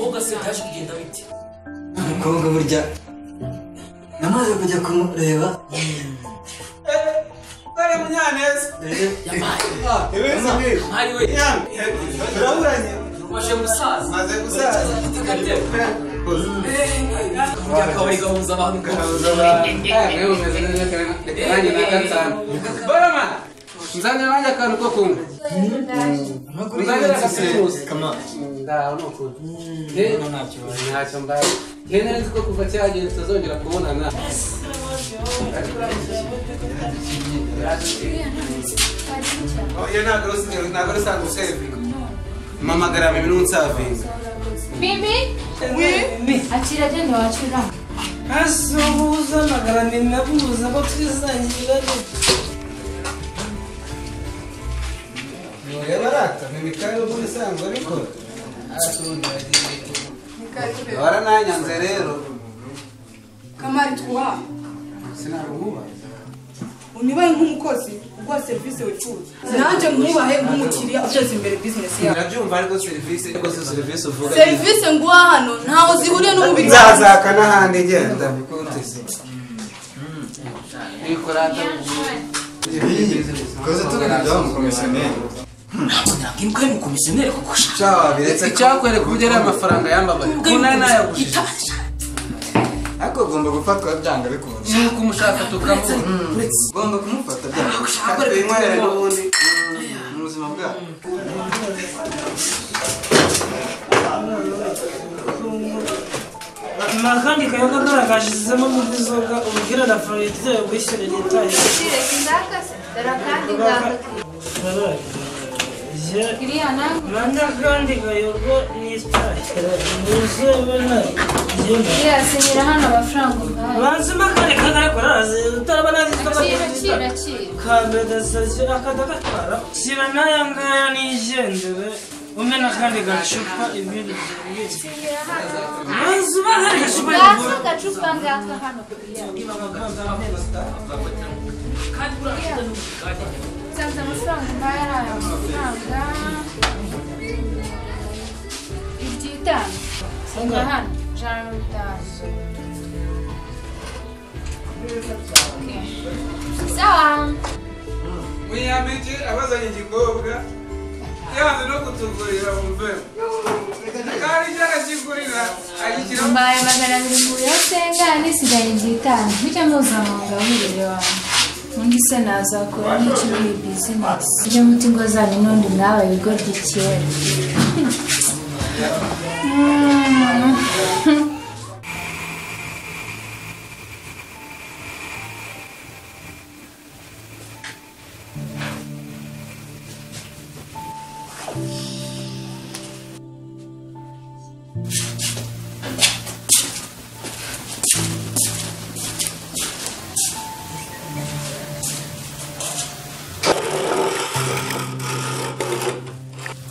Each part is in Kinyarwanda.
byose byaje kugenda bite umukobwa burya namaze kujya kumureba dore munyaneza yabaye ibintu mwari we turaburanye rumaje gusaza maze gusaza afite agatebo burya akabari gahuza abantu Gahuza abantu. nawe umeze neza cyane kandi na gatanu barama nzanira wanjye akantu ko kunywa nzanira agacuruzi ndaho ni ukuri ntacyo mbaye nari nzi ko kuva cyagenda tutazongera kubonana iyo ntabwo rusanzwe ntabwo rusanzwe usevinga mamagara bibi n'unsavinga Bibi? Akira agenda wacura. asuhuza magara ni nabuza abo twisangira niyo barata ni mikari ubundi isanzwe abikora warananyanze rero kamari twuha sinaruhuba unibaye nk'umukozi uguha serivisi wifuza nanjye mwubahe nk'umukiriya uteza imbere bizinesi yawe urabyumva ariko serivisi ariko si serivisi uvuga serivisi nguha hano ntaho zihuriye n'umubiri wawe nzazaka n'ahandi genda bikuteze ibikorata Koze tuganira wa mukomisiyoneri ntabwo nakwiruka ari umukomisiyoneri kuko ushaka cyawa wabiretse icyakwereka uburyo ari amafaranga yambabaye kuko nari nayagushije ariko ugomba gufatwa byanga bikunze nuko umushaka tukamubona ugomba kumufata byanga bikunze kandi binywera n'ubundi mu buzima bwabo ni akandi kayoga garagajizemo muri zoga ubwira na favorite yayo kwishyura leta Iriya nawe. rwanda kandi kayoga ni itayi muze bana genda Iriya sinyira hano amafaranga umpaye. banzima kare kagare koraze utaraba nazi Akira, tabakira akira, akira. kambe dasazyo akadagatwara shyira n'aya ngaya nigendere umena kandi gacupa ibindi byibitse banzima kare gacupa Gaza agacupa ngaka hano kuriya. Nsanze amafaranga umpaye ari aya mafaranga. Iryitanu. Nga hano. Ijana na mirongo itanu. Okay. Sawa. munyamigi abazanye igikobwa yanze no kutugurira wumve kandi icyo anakigurira agishyiraho mbaye magana abiri mu biro senga nisigaye ibyitanu bijya mpuzamahanga w'umubiri wawe undi se nazakora n'icyo muri bizinesi ibyo muti ngo zanyu n'undi nawe bigo by'icyera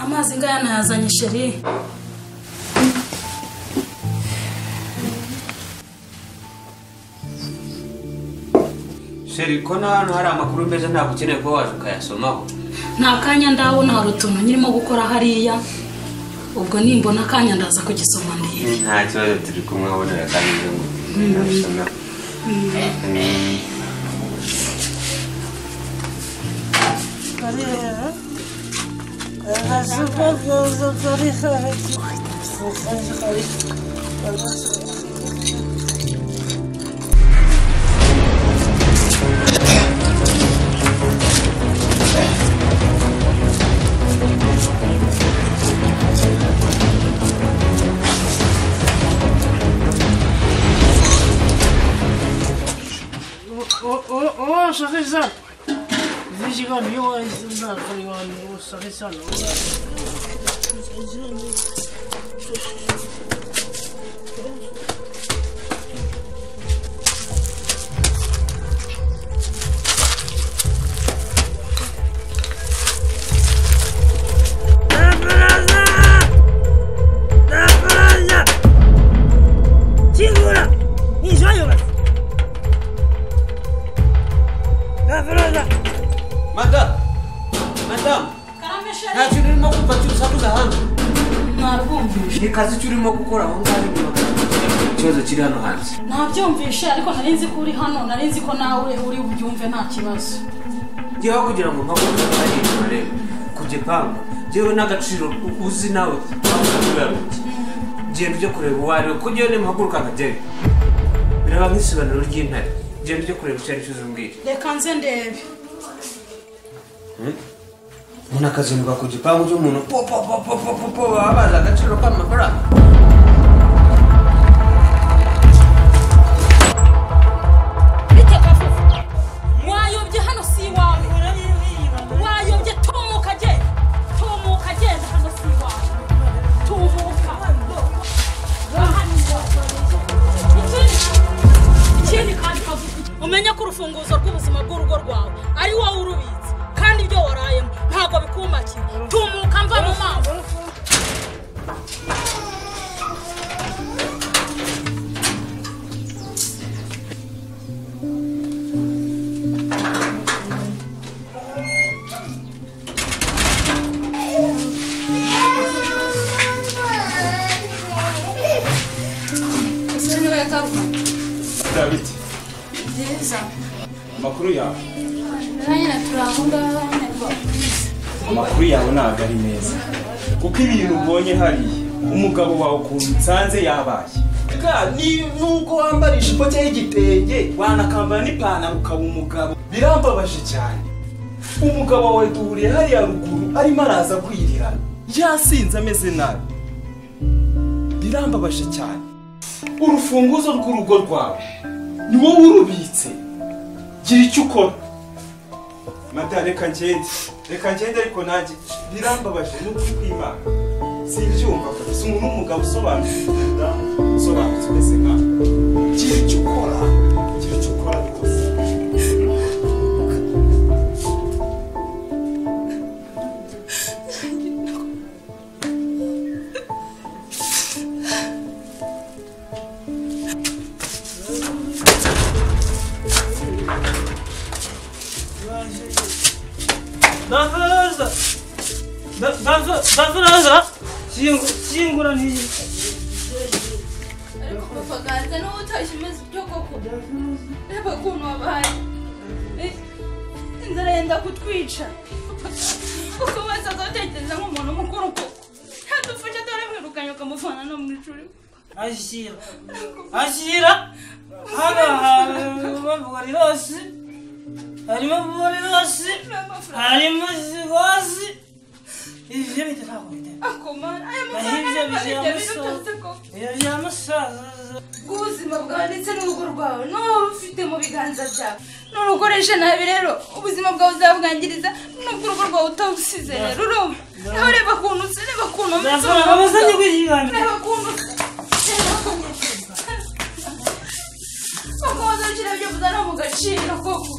amazi ngaya nayazanye sheri sheri ko na hano hari amakuru meza ntabwo ukeneye kuba waje ukayasomaho nta kanya ndabona hari utuntu nyirimo gukora hariya ubwo nimbona akanya ndaza kugisoma ndebe nta kibazo turi kumwe ubonera kandi ibyo ngubyo Korea. Agacupa keza kariho Oh, oh, oh, sorry, ça. Vigilant, yo, c'est ça, oh, sorry, ça. Chingura! Enjoy, man! madamu madamu nta kintu urimo kumva cyose avuga hanze nta ntabwumvishe ni kazi icyo urimo gukora aho ngaho ikibazo kiri hano hanze ntabyumvishe ariko nari nzi ko uri hano nari nzi ko nawe uri bubyumve nta kibazo ngewe kugira ngo mpabone ari kure ku gipangu ngewe n'agaciro uzi nawe wabona kuyaruka genda ujye kureba uwo ari we kuko ngewe nimuhaguruka nkajyayo biraba nk'isobanuro ry'intare genda ujye kureba icyo ari cyo uzumbwira reka nze ndebe umuntu akazinduka ku gipangu cy'umuntu popopopopopo baba bazi agaciro k'amafaranga wayobye hano si iwawe wayobye tumuka genda tumuka genda hano si iwawe tumuka Aha ni iwawe. Ikindi- ikindi kandi kagufi umenye ko urufunguzo rw'ubuzima bw'urugo rwawe ari wowe urubitse kandi ibyo warayemo ntabwo bikumakira tumuka mva mu maso David amakuru yawe Nanya turahura nanya amakuru yawe ntabwo ari meza kuko ibintu ubonye hariya umugabo wawe ukuntu nsanze yabaye nuko wambara ijipo cyangwa igitenge wanakambara n'ipantaro ukaba umugabo birambabaje cyane umugabo wawe duhuriye hariya ruguru arimo araza kwirirana yasinze ameze nabi birambabaje cyane urufunguzo rw'urugo rwawe ni wowe urubitse gira icyo ukora mata reka ngende reka ngende ariko nanjye birambabaje n'ukuri kw'imana simbyumva kabisa umuntu w'umugabo usobanukiwe umudamu usobanutse umeze nkawe gira icyo ukora gira icyo ukora rwose Davuza! Da- davu- Davuza! Singu- Singura ni... ariko ukaganza n'ubu utashye umeze utyo koko reba ukuntu wabaye Eh, inzara yenda kutwica kuko wese azotekereza nk'umuntu mukuru koko yadufashe dore mwirukanye ukamuvana no mu ishuri Ashyira! Ashyira! Hano harimo buri hose! Harimo buri hose! Harimo zigozi! Ibyo bita ntabwo bitera. akomara aya Naho mafaranga ibyo ariko bya aribyo musaza. birutatse koko Ibyo bya musaza. ubuzima bwawe ndetse n'urugo rwawe niwo waba ufite mu biganza byawe nurukoreshe nabi rero ubuzima bwawe uzabwangiriza nubwo urugo rwawe utawusize rero urumva nawe reba ukuntu usa reba ukuntu umeze Ndazana amazanye ukuntu kwishyirana. reba ukuntu usa reba ukuntu usa bakomeza gushyira ibyo kuzana mu gaciro koko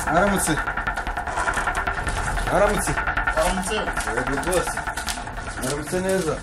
aramutse aramutse aramutse yego rwose aramutse neza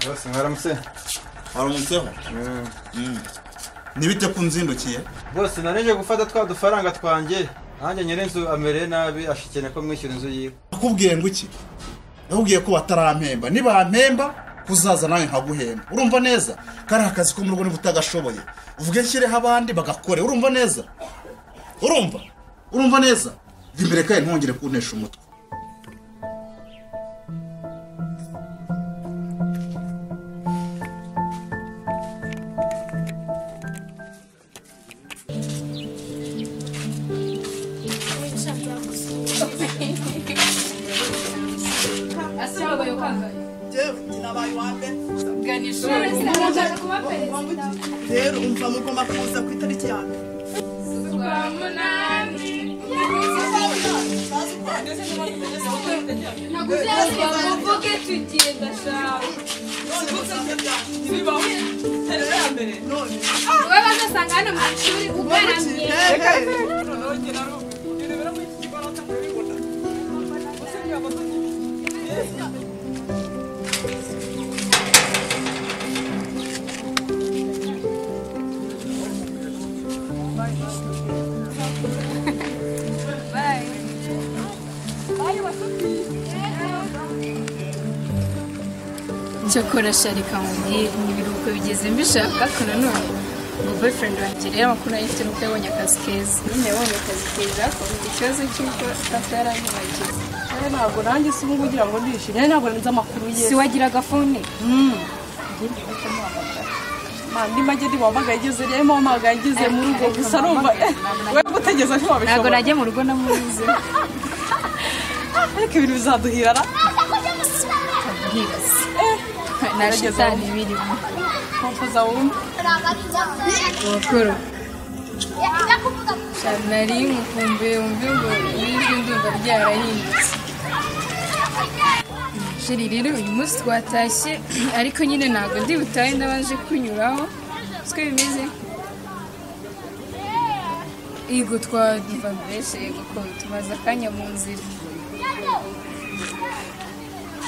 rwose mwaramutse aramutseho nibite ko unzindukiye rwose narije gufata twa dufaranga twanjye nanjye nyirinzu amereye nabi ashikene ko mwishyura inzu yiwe nakubwiye ngo iki nakubwiye ko batarampemba nibampemba kuzaza nawe nkaguhemba urumva neza kariya akazi ko mu rugo niba utagashoboye uvuge nshyireho abandi bagakore urumva neza urumva urumva neza jya imbere kandi ntongere kunesha umutwe asibabaye ukangaye gana ishuri sinabasha kuba perezida rero umva mugomba kuza ku itariki ya mbere rwa munani naguzaza muvuge tugiye ndashaka wowe bazasanga hano mu ishuri ugaramye cyokora sharika nkoni ni ibiruhuko bigeze mbishaka ko nanone ngo boyfriend wanjye rero amakuru ayifite nuko yabonye akazi keza nyine yabonye akazi keza kumva ikibazo cy'uko data yaranyibagiwe ntabwo nanjye si ubu kugira ngo ndishimye ntabwo nzi amakuru ye si wagira agafone mandi make ntiwamagaye igeze rero mpamagaye igeze mu rugo gusa numva we gutegereza ntiwabishobora ntabwo najya mu rugo namuzi ariko ibintu bizaduhirara bwirasi nta shitani birimo kompoza wumva abakuru nari nkumve wumve ngo nijwi ndumva ryarahindutse sheri rero uyu munsi twatashye ariko nyine ntabwo ndi butahe ndabanje kunyuraho siko bimeze yego twumva mbese yego ko tumaze akanya mu nzira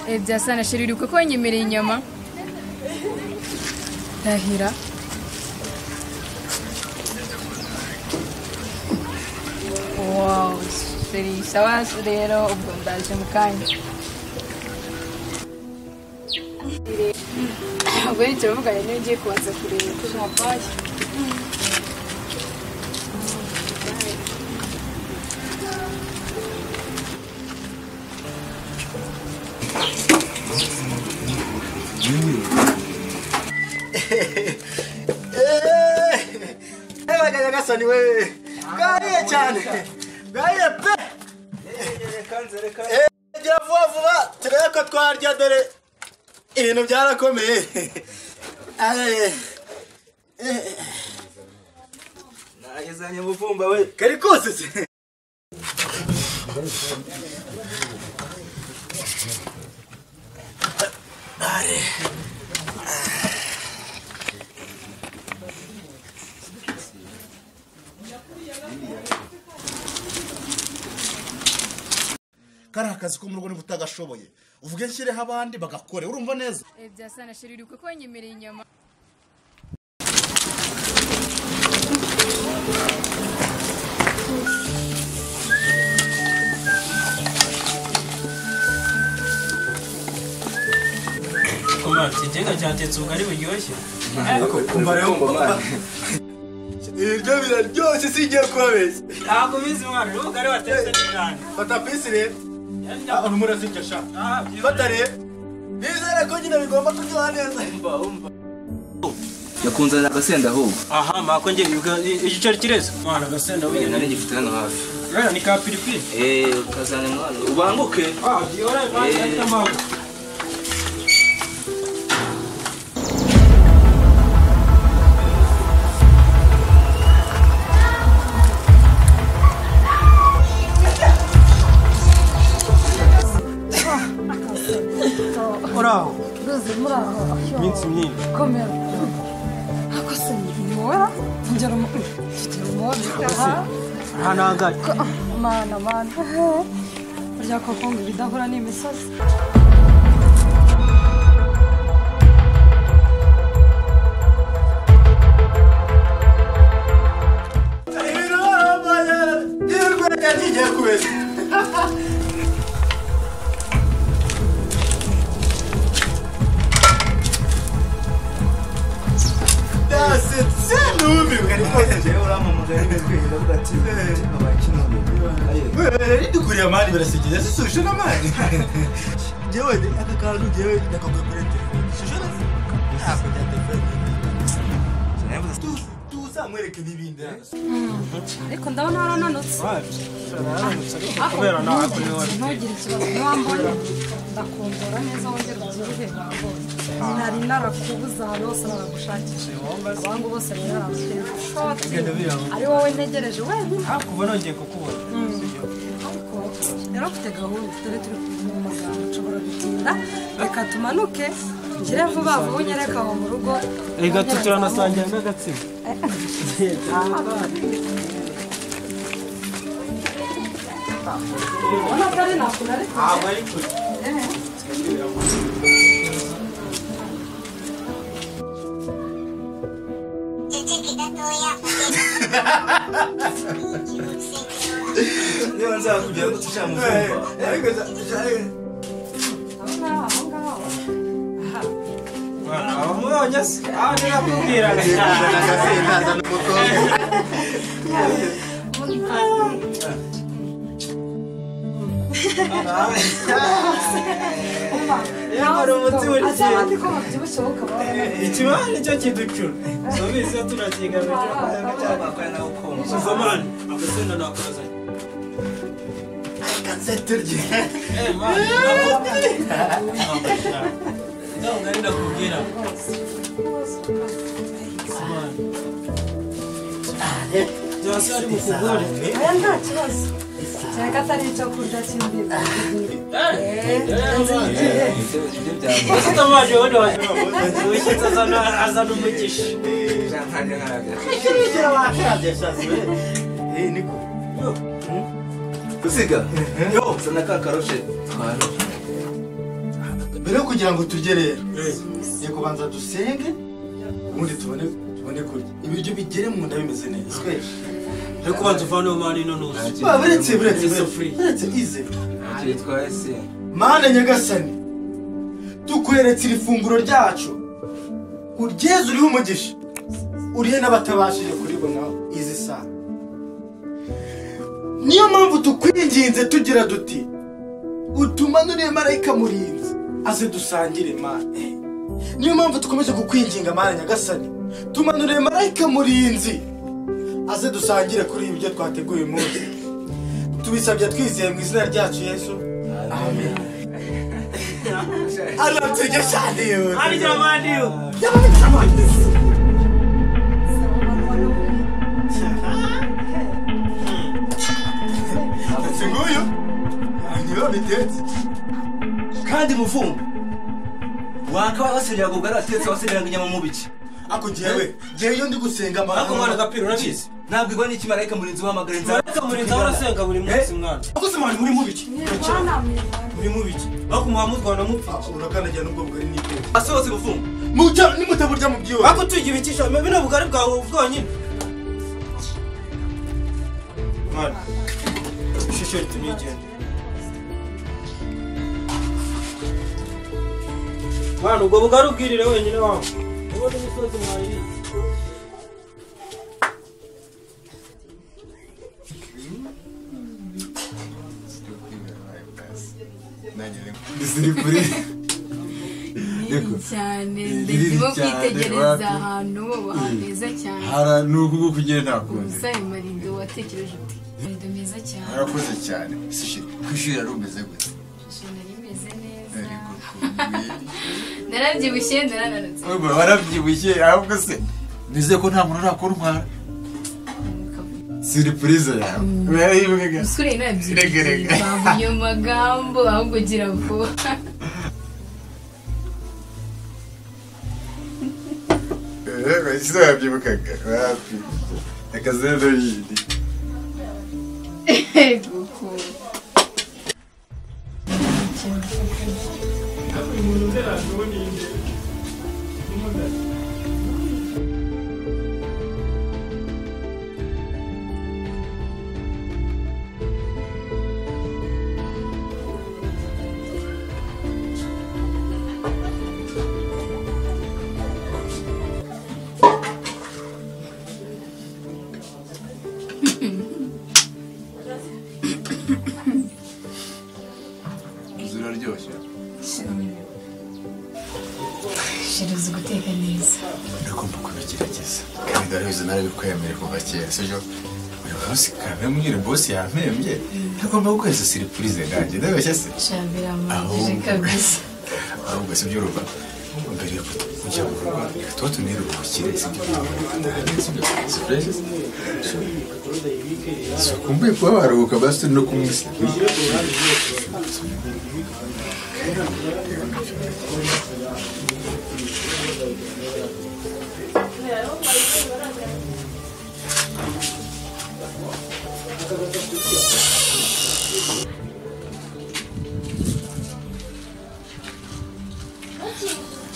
Eh, byasa na sheri uribuka ko wanyemereye inyama ndahira wow sheri sawa rero ubwo ndaje mu kanya ubwo rero turavugana niba ugiye kubanza kureba uko umpapaye baganya gasani we bwariye cyane bwariye pe Eh, gira vuba vuba turebe ko twarya dore ibintu byarakomeye Eh, eh. nagezanye umuvumba we kari kose kariya kazi ko mu rugo niba utagashoboye uvuge nshyireho abandi bagakore urumva neza Eh, byasa na sheri uribuka ko wanyemereye inyama komati igenga cyatetse ubugari buryoshye umva rero umva ibyo biraryoshye singiye kubabeshya ntabwo ubizi mwana uriya ubugari watetse ni cyane fata pisi rero abantu murasibye sha fata rero nizere ko nyine bigomba kuryoha neza yakunze agasenda ahubwo aha mpako njye bibuka igiceri kireze mwana agasenda Oya, wenyine nari gifite hano hafi rero ni ka piripiri eee ukazana mwana ubanguke ah gihora impande Eh. y'amabuye uraho ruzi muri aho iminsi myinshi komera ako se ntibimora ngera mu mfite rumori aha ntanangare mana mana burya koko ngo ibidahura ni imisozi ibintu barambaye n'urwenya ntigiye kubeshya yasetse numiwe ari rwose njyewe uramamagara ngatwirinda avuga ati ridukuriye amani birasekeje sisuje n'amani njyewe aka kantu njyewe nakagura kuri telefone sisuje ntabwo bya telefone tuzamwereke n'ibindi ariko ndabona warananutse kubera nawe kuri ntugire wowe ntugire ikibazo niwambona ndakumbura neza wongere ubyibuhe ntabonye nari narakubuze ahantu hose naragushakisha abangu bose rero Bigenda biranga. naragushakisha ari wowe ntegereje wenyine kuva nongeye kukubona ariko yari afite gahunda dore turi kuvuga mu magambo nshobora gutinda reka tumanuke ngire vuba vuba unyereke aho mu rugo reka tuturanasangira n'agatsima ubona ko ari ntabwo nari ntabwo ari kure niba nzakubwira ko tushaka wamubonye se aho nirakubwira hari umuti buri gihe ikibaho nicyo kiducura tubizi iyo turakigamije kubera cyangwa bakora nawe ukumva uzamane agasenda nakoze byose ari mu kugore aya nta kibazo cyane ko atari icyo kurya cy'imbere utamaje ubundi wishyitse azana umugisha gusiga yo sana ka karoshe mbere yo kugira ngo turye rero ni kubanza dusenge ubundi tubone tubone kurya ibiryo bigere mu nda bimeze neza twese ariko ubanza uvaneho mani no nuzi Ba, buretse buretse buretse buretse ize mana nyagasani tukweretse iri funguro ryacu uryeze uriho umugisha urihe n'abatabashije kuribonaho izi saa niyo mpamvu tukwinginze tugira duti utumanuriye marayika murinzi aze dusangire mana niyo mpamvu dukomeje kukwinginga mana nyagasani tumanuriye marayika murinzi aze dusangire kuri ibi byo twateguye uyu munsi tubisabye twizeye mu izina ryacu yesu amen arabyirya cyane yewe arya mani yo ndetse nguyu niba bitetse kandi muvumbu wakaba waserera ngo bwari watetse waserera ngo inyama mu biki ako njyewe njyewe iyo ndi gusenga amahanga ako mwana gapira urabizi ntabwo igwa n'iki marayika murinzi wahamagara inzara marayika murinzi ahora asenga buri munsi mwana akoze mwana muri mu biki muri mu biki ako muha mutwana mupfa urakandagira n'ubwo bugari n'ibyo asohotse muvumbu muca nimutaburya mu byiwe ako tugira ibikisha bino bugari bwawe bwonyine mwana ishusho ritumyigende mwana ubwo bugari ubwirire wenyine wawe ubu ni imisozi mwayiriye kuri cyane ndimo kwitegereza ahantu haba heza cyane hara ni uku nguku ugera ntakunze umusaya marindo watekereje uti marindo meza cyane harakoze cyane si shit ku ishuri yari umeze gute nari meze neza narabyibushye narananutse ubwo warabyibushye ahubwo se nizeye ko nta muntu urakora umwara siripurize yawe musore Rega, rega. nabyibushye bavuye mu magambo ahubwo gira vuba rego icyo wabyibukaga wapi akazeru yindi guko inzu iraryoshye shiruzi guteka neza ugomba kubigerageza kandi ndabizi narabikwemerera kuva kera sibyo buri munsi karabimbwira bosi yampembye ntagomba gukoresha siripurize nanjye ndabeshya se shabiramanje kabisa ahubwo si by'uruva mbere yo kujya mu rugo reka tuba tuniruhukire si byo si ukumbuye kuba waruhuka basi turi no kumwisikira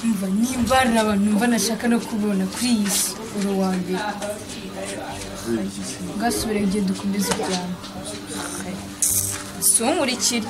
umva nimba hari abantu numva nashaka no kubona kuri iyi si uri uwa mbere ugasubira igihe dukomeza ibyaro si unkurikire